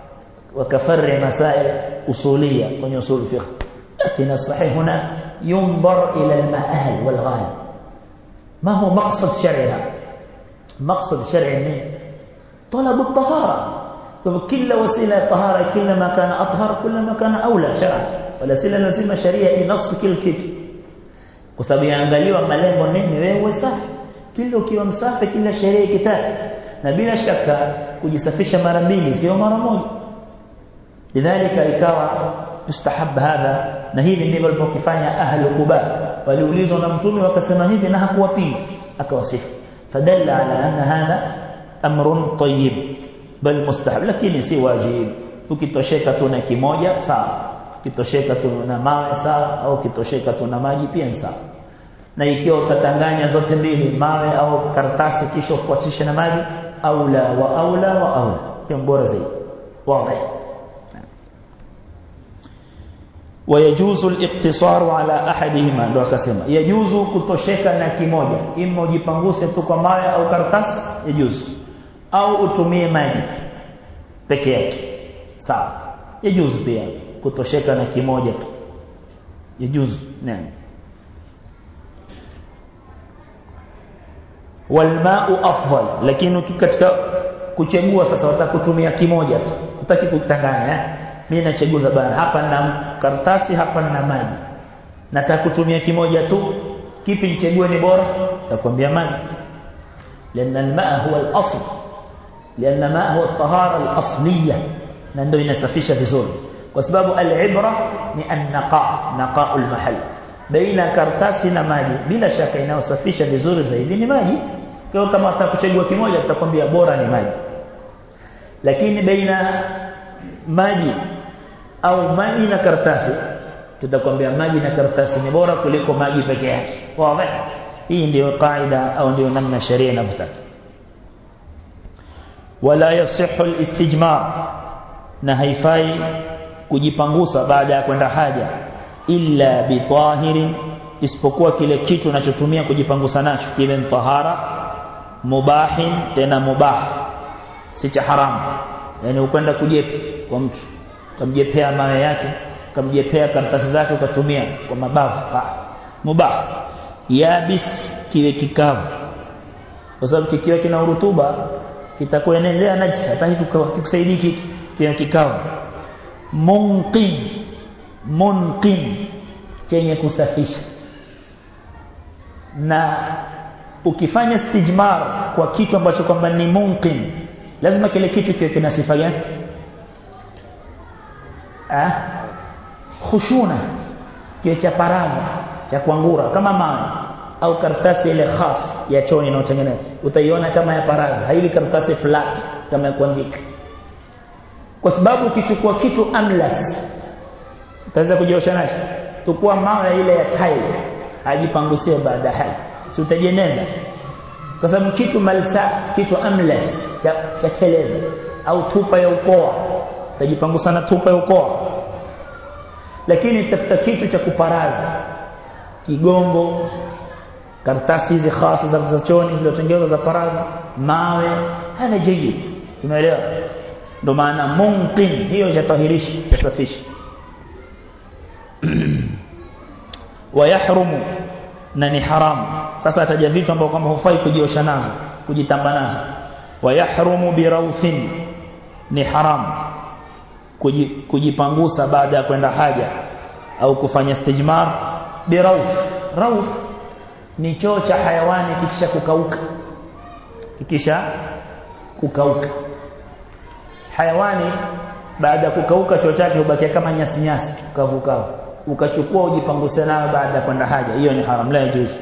وكفر مسائل أصولية من أصول الفقه لكن الصحيح هنا ينظر إلى المآل والغاية ما هو مقصد شرعها مقصد شرعي طلب الطهارة كل وسيلة طهارة كلما كان أطهر كلما كان أولى شرعا والوسيلة لازم شريعة نص كل kitu kwa sababu yaangaliwa malengo nini wewe safi kila ukiwa msafi kila sheria ikitaka na bila shaka kujisafisha mara mbili sio mara moja lidhalika ikawa mustahab hadha na hivi ndivyo walipokifanya ahli kuba waliulizwa na mtume wakasema hivi na hakuwapinga akawasifu fadalla ala anna hadha amrun tayyib bal mustahab lakini si wajib ukitosheka tu na kimoja sawa ukitosheka tu na mawe sawa au ukitosheka tu na maji pia sawa na ikiwa utatanganya zote mbili mawe au karatasi kisha ufuatishe na maji aula wa aula wa aula hiyo bora zaidi wazi ويجوز الاقتصار على احدهما ndio akasema yajuzu kutosheka na kimoja ima ujipanguse tu kwa mawe au karatasi yajuzu au utumie maji peke yake sawa yajuzu pia kutosheka na kimoja tu yajuzu naam walmau afdal lakini katika kuchagua sasa watakutumia kimoja tu utaki kutanganya eh mimi nachaguza bana hapa na karatasi hapa na maji nataka kutumia kimoja tu kipi nichague ni bora takwambia maji لان الماء هو الاصل لان الماء هو الطهاره الاصليه na ndio inasafisha vizuri kwa sababu al-ibra ni an-naqa naqa al-mahall baina karatasi na maji bila shaka inayosafisha vizuri zaidi ni maji kwa kama utakuchagua kimoja tutakwambia bora ni maji lakini baina maji au maji na karatasi tutakwambia maji na karatasi ni bora kuliko maji peke yake wazi hii ndio kaida au ndio namna sharia inavyotaka wala yasihhu al-istijmar na haifai kujipangusa baada ya kwenda haja illa bitahirin isipokuwa kile kitu unachotumia kujipangusa nacho kiwe tahara mubahin tena mubah si cha haramu yani ukwenda kujepa kwa mtu ukamjepea mawe yake ukamjepea karatasi zake ukatumia kwa mabavu mubah yabis kiwe kikavu kwa sababu kikiwa kina urutuba kitakuenezea najisi hata kikusaidii kitu kiwe kikavu munqin munqin chenye kusafisha na ukifanya stijmar kwa kitu ambacho kwamba ni munqin lazima kile kitu kiwe kina sifa gani ah khushuna kiwe cha paraza cha kuangura kama mawe au karatasi ile khas ya choni inayotengeneza utaiona kama ya paraza haiwi karatasi flat kama ya kuandika kwa sababu ukichukua kitu amlas utaweza kujiosha nacho tukua mawe ile ya tile ajipangusie baada ya haja si utajeneza kwa sababu kitu malsa kitu amlas cha, cha cheleza au tupa ya ukoa utajipangusa na tupa ya ukoa lakini tafuta kitu cha kuparaza kigongo karatasi hizi khasa za za choni zilizotengenezwa za paraza mawe hana jiji tumeelewa ndio maana munqin hiyo jatahirishi jasafishi wayahrumu na ni haramu sasa ataja vitu ambavyo kwamba hufai kujiosha nazo kujitamba nazo wayahrumu birawthin ni haramu kujipangusa baada ya kwenda haja au kufanya stijmar birawth rawth ni choo cha hayawani kikisha kukauka kikisha kukauka hayawani baada ya kukauka choo chake hubakia kama nyasi nyasi kavu kavu ukachukua ujipanguse nayo baada ya kwenda haja hiyo ni haram la yajuzu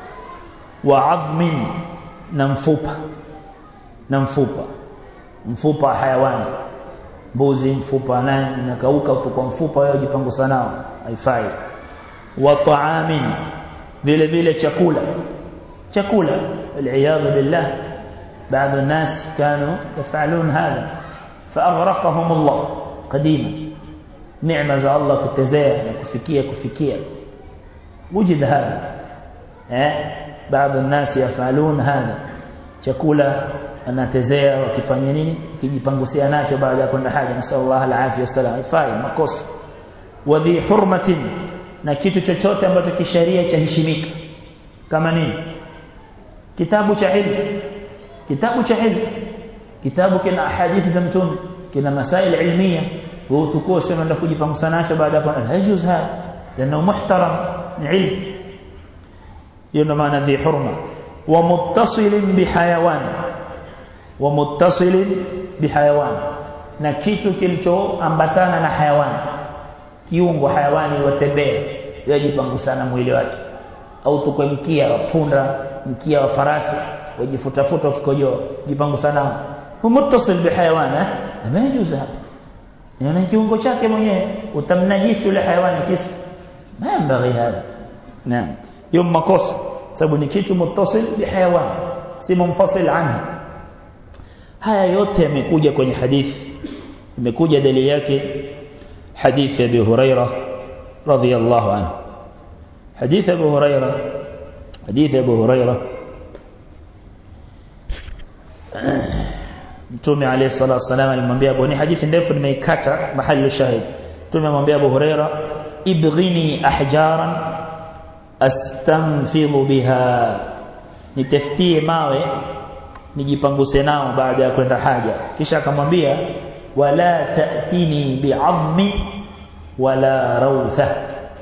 wa adhmin na mfupa na mfupa mfupa wa hayawani mbuzi mfupa naye nakauka kwa mfupa wewe ujipangusa nao haifai wa ta'amin vile vile chakula chakula aliyadhu billah بعض الناس كانوا يفعلون هذا فأغرقهم الله قديما نعمة za Allah kutezea na kufikia kufikia wujid hada eh baadhi الناس يفعلون هذا chakula anatezea wakifanya nini kijipangusia nacho baada ya kwenda haja nasallallahu alaihi wasallam ifai makosa wadhi hurmatin na kitu chochote ambacho kisheria cha heshimika kama nini kitabu cha ilmu kitabu cha ilmu kitabu kina hadithi za mtume kina masail ilmiya wewe utukue sema ndio kujipangusa nacho baada ya kwenda hajuz hada لانه محترم علم hiyo maana dhi hurma wa muttasilin bihayawan wa muttasilin bihayawan na kitu kilichoambatana na hayawani kiungo hayawani watembea yajipangusana mwili wake au tukwe mkia wa punda mkia wa farasi wajifutafuta ukikojoa jipangusana muttasil bihayawan eh majuzu hapa ni kiungo chake mwenyewe utamnajisi yule hayawani kisi mambaghi hapa naam yom makosa sababu ni kitu muttasil bihayawan si munfasil anhu haya yote yamekuja kwenye hadithi imekuja dalili yake حديث أبي هريرة رضي الله عنه حديث أبو هريرة حديث أبو هريرة Mtume عليه الصلاة والسلام alimwambia Abu ni hadithi ndefu nimeikata mahali shahid Mtume amwambia Abu Huraira ibghini ahjaran astanfidhu biha nitafutie mawe nijipanguse nao baada ya kwenda haja kisha akamwambia wala ta'tini bi'azmi wala rawtha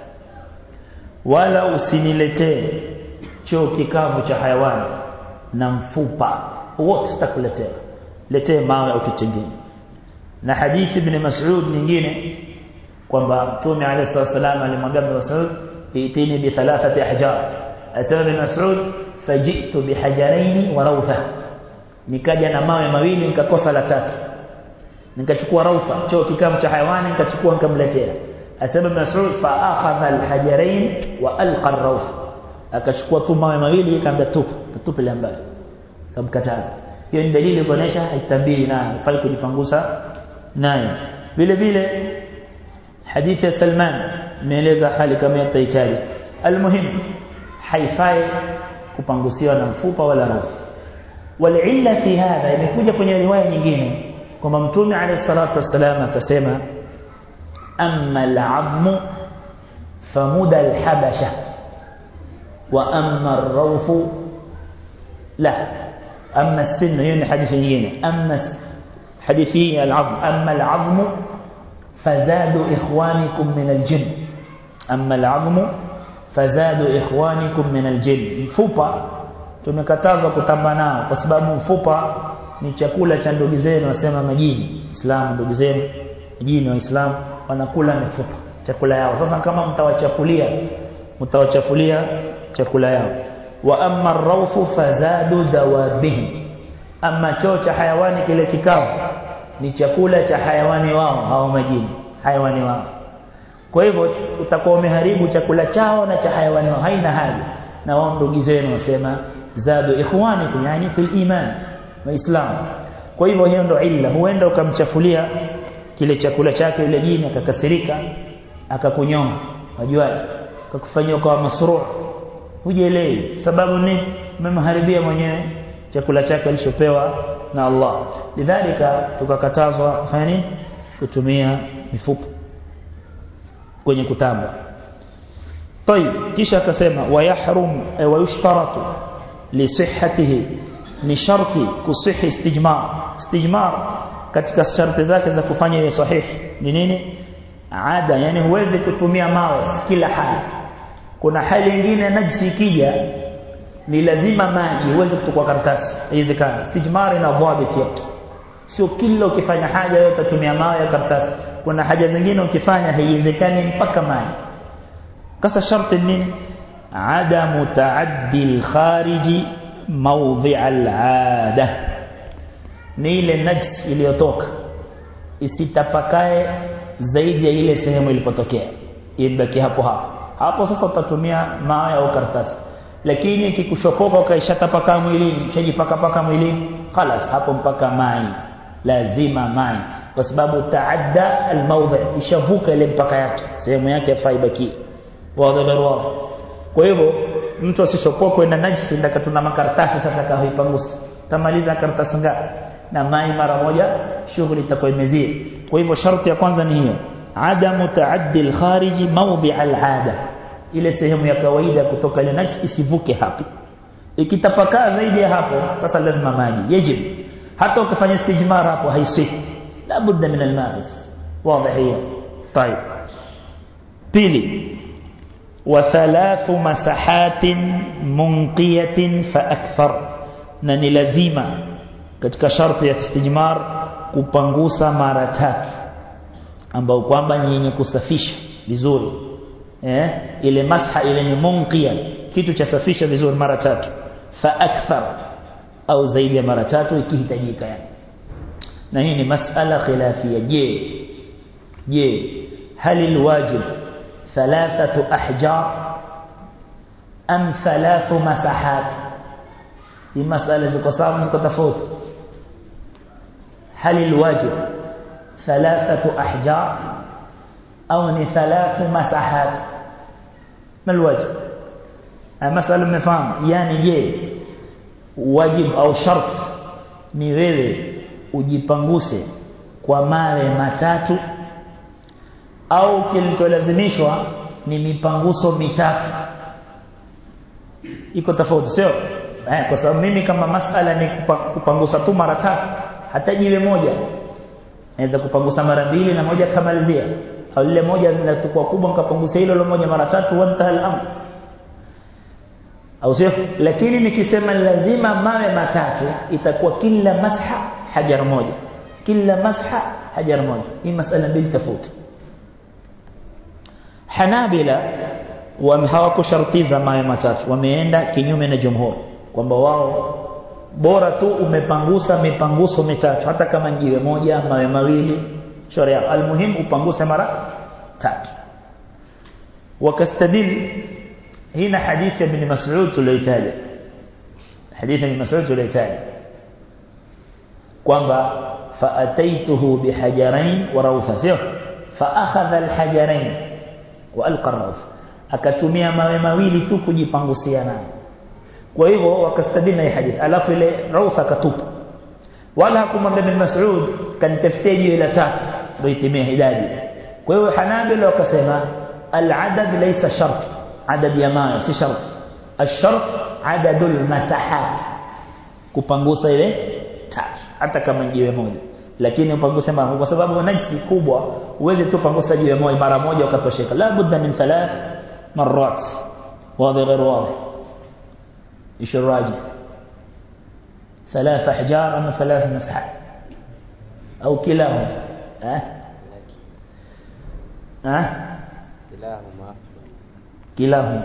wala usiniletee choo kikavu cha hayawani na mfupa wote sitakuletea letee mawe au kitu kingine na hadithi ibn Mas'ud nyingine kwamba Mtume عليه الصلاه alimwambia Ibn Mas'ud itini bi thalathati ahjar asema Ibn Mas'ud faji'tu bi hajaraini wa rawtha nikaja na mawe mawili nikakosa la tatu nikachukua raufa choo kikavu cha hayawani nikachukua nikamletea asema Mas'ud fa akhadha al-hajarain wa alqa ar-rawf akachukua tu mawe mawili akaambia tupa tupa ile mbali kamkataza hiyo ni dalili kuonesha haitabiri nayo fai kujipangusa nayo vile vile hadithi ya Salman imeeleza hali kama yatahitaji almuhim haifai kupangusiwa na mfupa wala rufu walilla fi hadha imekuja kwenye riwaya nyingine kwamba mtume alayhi salatu wasallam akasema amma al'azmu famuda al-habasha wa amma ar-rawfu la amma as-sinn hiyo ni hadithi nyingine amma hadithi al-'azm amma al-'azmu fazadu ikhwanikum min al-jinn amma al-'azmu fazadu ikhwanikum min al-jinn mfupa tumekatazwa kutamba nao kwa sababu mfupa ni chakula cha ndugu zenu wasema majini Islam ndugu zenu majini waislamu wanakula mifupa chakula yao sasa kama mtawachafulia mtawachafulia chakula yao wa amma ar-rawfu fazadu dawabihim amma choo cha hayawani kile kikavu ni chakula cha hayawani wao hao majini hayawani wao kwa hivyo utakuwa umeharibu chakula chao na cha hayawani wao haina haja na wao ndugu zenu wasema zadu ikhwanikum yani fil iman waislamu kwa hivyo hiyo ndo illa huenda ukamchafulia kile chakula chake yule jini akakasirika akakunyonga wajuaje akakufanyia kwa masruu hujielewi sababu ni umemharibia mwenyewe chakula chake alichopewa na Allah lidhalika tukakatazwa kufanya nini kutumia mifupa kwenye kutamba طيب kisha akasema wayahrum wayushtaratu lisihhatihi ni sharti kusihi istijmar istijmar katika sharti zake za kufanya ile sahihi ni nini ada yani huwezi kutumia mawe kila hali kuna hali nyingine najisi ikija ni lazima maji huwezi kutukua karatasi haiwezekani istijmar ina dhabit yake sio kila ukifanya haja yote utatumia mawe ya karatasi kuna haja zingine ukifanya haiwezekani mpaka maji kasa sharti nini adamu taaddi al-khariji mawdhi' al-'ada ni ile najis iliyotoka isitapakae zaidi ya ile sehemu ilipotokea ibaki hapo hapo hapo sasa utatumia mawe au karatasi lakini ikikushopoka ukaishatapaka mwilini ushajipaka paka mwilini خلاص hapo mpaka mai lazima mai kwa sababu taadda al-mawdhi' ishavuka ile mpaka yake sehemu yake yafaa ibaki wazi wazi kwa hivyo mtu asishopokwe na najisi ndaka tuna makaratasi sasa kahoipangusa tamaliza karatasi ngapi na mai mara moja shughuli itakuwa imezia kwa hivyo sharti ya kwanza ni hiyo adamu taaddi al-khariji mawdi' al-'ada ile sehemu ya kawaida kutoka ile najisi isivuke hapo ikitapakaa zaidi ya hapo sasa lazima maji yajib hata ukifanya istijmar hapo haisihi la budda min al-ma'is wazi hiyo طيب pili وثلاث مساحات منقية فأكثر na ni lazima katika sharti ya istijmar kupangusa mara tatu ambao kwamba ni yenye kusafisha vizuri eh ile masha ile ni munqia kitu cha safisha vizuri mara tatu fa akthar au zaidi ya mara tatu ikihitajika yani na hii ni masala khilafia je je hal alwajib ثلاثة أحجار أم ثلاث مساحات هي مسألة زكو صعب زكو تفوت هل الواجب ثلاثة أحجار أو ثلاث مساحات ما الواجب مسألة مفهوم يعني je واجب أو شرط ni wewe ujipanguse kwa mawe matatu au kilicholazimishwa ni mipanguso mitatu iko tofauti sio eh kwa sababu mimi kama masala ni kupangusa tu mara tatu hata jiwe moja naweza kupangusa mara mbili na moja kamalizia au ile moja linatukua kubwa nikapangusa hilo moja mara tatu wanta al-amr au sio lakini nikisema lazima mawe matatu itakuwa kila masha hajar moja kila masha hajar moja hii masala mbili tofauti Hanabila hawakushartiza mawe matatu wameenda kinyume na jumhur kwamba wao bora tu umepangusa mipanguso mitatu hata kama jiwe moja mawe mawili sharia almuhim upanguse mara tatu wakastadil hina hadithi ya ibn Mas'ud tuliyotaja hadithi ya ibn Mas'ud tuliyotaja kwamba faataituhu bihajarain wa rawtha sio fa akhadha alhajarain wa alqa ar akatumia mawe mawili tu kujipangusia nayo kwa hivyo wakastadili na hadithi alafu ile raufa akatupa wala hakumwambia bin Mas'ud kanitafutie jiwe la tatu ndio itimie idadi kwa hiyo Hanabila wakasema al-adad laysa shart adad ya mawe si shart الشرط عدد المساحات kupangusa ile tatu hata kama jiwe moja lakini upanguse mara kwa sababu najisi kubwa uweze tu pangusa jiwe moja mara moja ukatosheka la budda min thalath marrat wazi غير واضح ايش الراجح ثلاث احجار ام ثلاث مسحات او كلاهما ها ها كلاهما كلاهما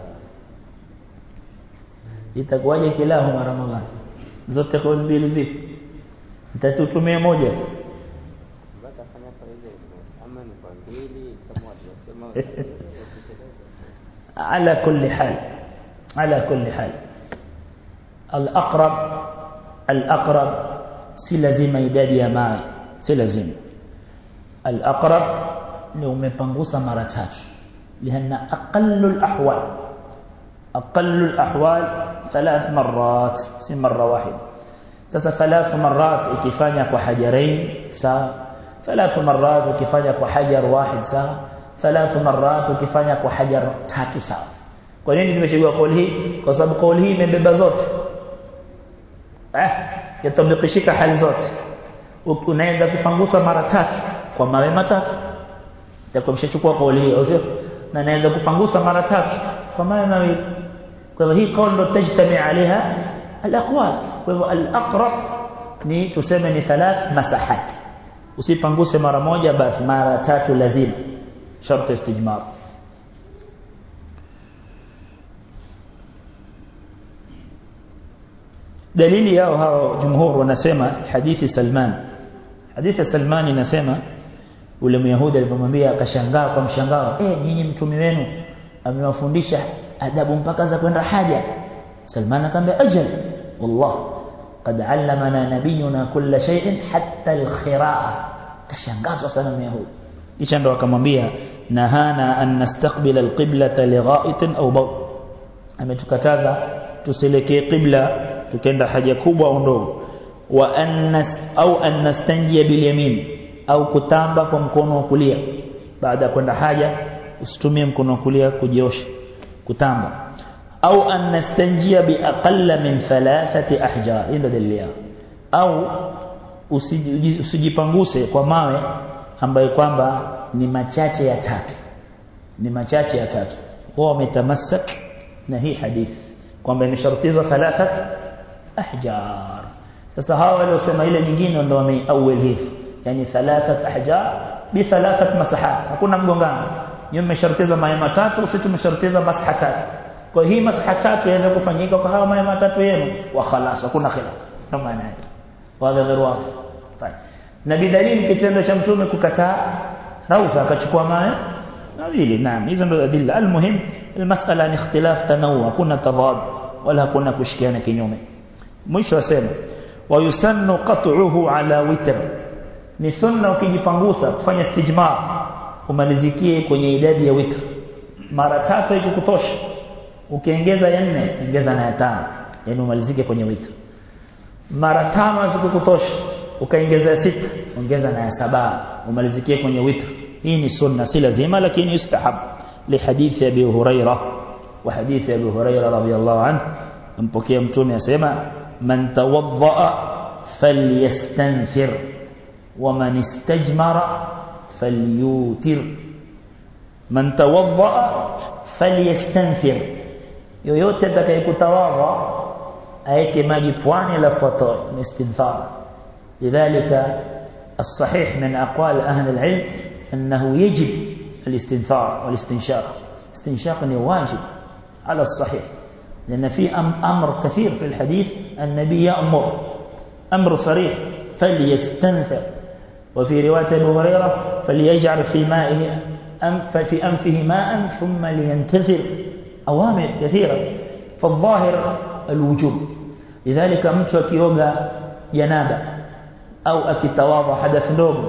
itakuwaje kilahuma ramadhan zote kwa mbili vipi nitatutumia moja mpaka fanya kwa hivyo ama ni kwa mbili kama walivyosema على كل حال على كل حال الأقرب الأقرب si lazima idadi ya mawe si lazima الأقرب ni umepangusa mara tatu لأن أقل الأحوال أقل الأحوال ثلاث مرات si مرة واحدة sasa ثلاث مرات ikifanya kwa hajarain sawa ثلاث مرات ukifanya kwa hajar wahid sawa ثلاث مرات ukifanya kwa hajar tatu sawa kwa nini tumechagua kauli hii kwa sababu kauli hii imebeba zote eh yatabikishika hali zote unaweza kupangusa mara tatu kwa mawe matatu itakuwa mshachukua kauli hii au sio na naweza kupangusa mara tatu kwa mawe mawili kwa hivyo hii kauli ndo tajtami عليها الاقوال kwa hivyo al-aqrab ni tuseme ni thalath masahat usipanguse mara moja basi mara tatu lazima sharti istijmar dalili yao hao jumhur wanasema hadithi Salman hadithi Salman inasema ule myahudi alipomwambia akashangaa kwa mshangao eh nyinyi mtume wenu amewafundisha adabu mpaka za kwenda haja Salman akamwambia ajal wallah قد علمنا نبينا كل شيء حتى الخراءه kashangazwa sana myahudi kisha ndo akamwambia nahana an nastaqbila alqiblata ligha'itin aw bawl ametukataza tuselekee qibla tukenda haja kubwa au ndogo wa annas au an nastanjia bil yamin au kutamba kwa mkono wa kulia baada ya kwenda haja usitumie mkono wa kulia kujiosha kutamba au an nastanjia bi aqalla min thalathati ahjar ndio dalili yao au usijipanguse kwa mawe ambayo kwamba ni machache ya tatu ni machache ya tatu wao wametamassak na hii hadithi kwamba imeshartizwa thalathat ahjar sasa hawa waliosema ile nyingine ndio wameawil hivi yani thalathat ahjar bi thalathat masahat hakuna mgongano nyinyi mmeshartiza mawe matatu sisi tumeshartiza masaha tatu kwa hii masaha tatu yaweza kufanyika kwa hawa mawe matatu yenu wa khalas hakuna khilaf kama maana yake wala dharwa na bidalili kitendo cha mtume kukataa raufa akachukua mawe na vile naam hizo ndio adilla almuhim almasala ni ikhtilaf tanawu kuna tadad wala kuna kushikiana kinyume mwisho asema wayusannu qat'uhu ala witr ni sunna ukijipangusa kufanya istijmar umalizikie kwenye idadi ya witr mara tatu ikikutosha ukiongeza ya nne ongeza na ya tano yani umalizike kwenye witr mara tano zikikutosha ukaongeza sita ongeza na ya saba umalizikie kwenye witr hii ni sunna si lazima lakini yustahab لحديث ابي هريره وحديث ابي هريره رضي الله عنه mpokea mtume asema man tawadda falyastanfir waman istajmara falyutir man tawadda falyastanfir yoyote atakayekutawadha aeke maji pwani alafu atoe ni istinfar lidhalika الصحيح من أقوال أهل العلم أنه يجب الاستنثار والاستنشاق استنشاق واجب على الصحيح لأن في أمر كثير في الحديث النبي يأمر أمر صريح فليستنثر وفي رواية أبو هريرة فليجعل في مائه أنف في أنفه ماء ثم لينتثر أوامر كثيرة فالظاهر الوجوب لذلك mtu akioga janaba au akitawadha hadath ndogo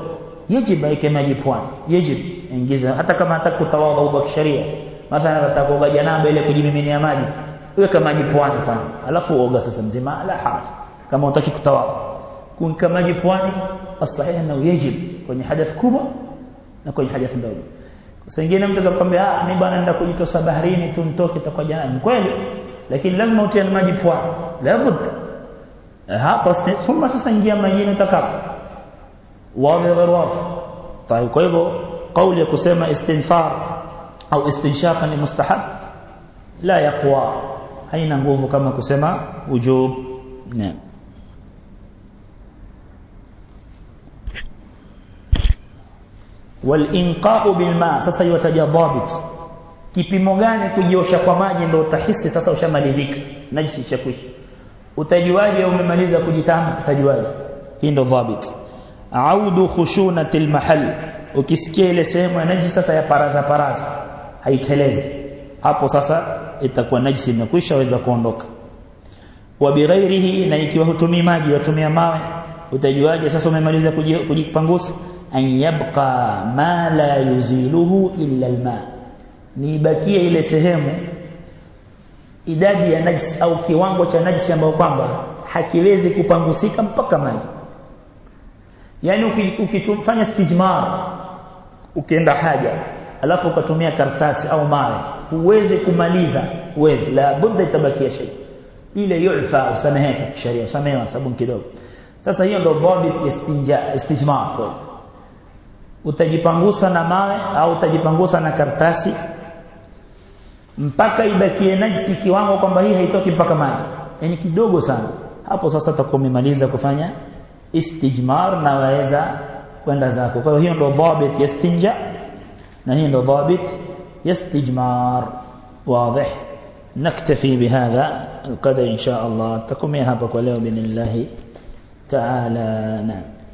yajib aike maji pwani yajib ingiza hata kama hataka kutawadha kwa kisheria mathalan atakoga janaba ile kujimiminia maji weka maji pwani kwanza alafu oga sasa mzima la haraj kama unataka kutawadha kuweka maji pwani asahihi na yajib kwenye hadath kubwa na kwenye hadath ndogo sasa ingine mtu atakwambia ah mimi bwana naenda kujitosa baharini tu nitoke itakuwa janaba kweli lakini lazima utie maji pwani labda hapa thumma sasa ingia majini utakapo wazi غير واضح طيب kwa hivyo kauli ya kusema istinfar au istinshaq ni mustahab la yaqwa haina nguvu kama kusema wujub naam walinqa'u bilma sasa yataja dhabit kipimo gani kujiosha kwa maji ndio utahisi sasa ushamalizika najisi chakwishi utajuaje umemaliza kujitama utajuaje hii ndio dhabit audu khushunatil mahal ukisikia ile sehemu ya najisi sasa ya paraza paraza haitelezi hapo sasa itakuwa najisi imekwisha weza kuondoka wa bighairihi na ikiwa hutumii maji watumia mawe utajuaje sasa umemaliza kujipangusa an yabqa ma la yuziluhu illa alma ni ibakie ile sehemu idadi ya najisi au kiwango cha najisi ambayo kwamba hakiwezi kupangusika mpaka maji yani ukifanya stijmar ukienda haja alafu ukatumia kartasi au mawe huwezi kumaliza huwezi la budda itabakia shay ile yufa usameheka kisheria usamehewa sababu kidogo sasa hiyo ndio dhabit istinja istijmar kwa utajipangusa na mawe au utajipangusa na kartasi mpaka ibakie najisi kiwango kwamba hii haitoki mpaka maji yani kidogo sana hapo sasa utakuwa umemaliza kufanya istijmar na waweza kwenda zako kwa hiyo ndio dhabit yastinja na hiyo ndio dhabit yastijmar واضح نكتفي بهذا القدر إن شاء الله تكمي هذا قوله بإذن الله تعالى نعم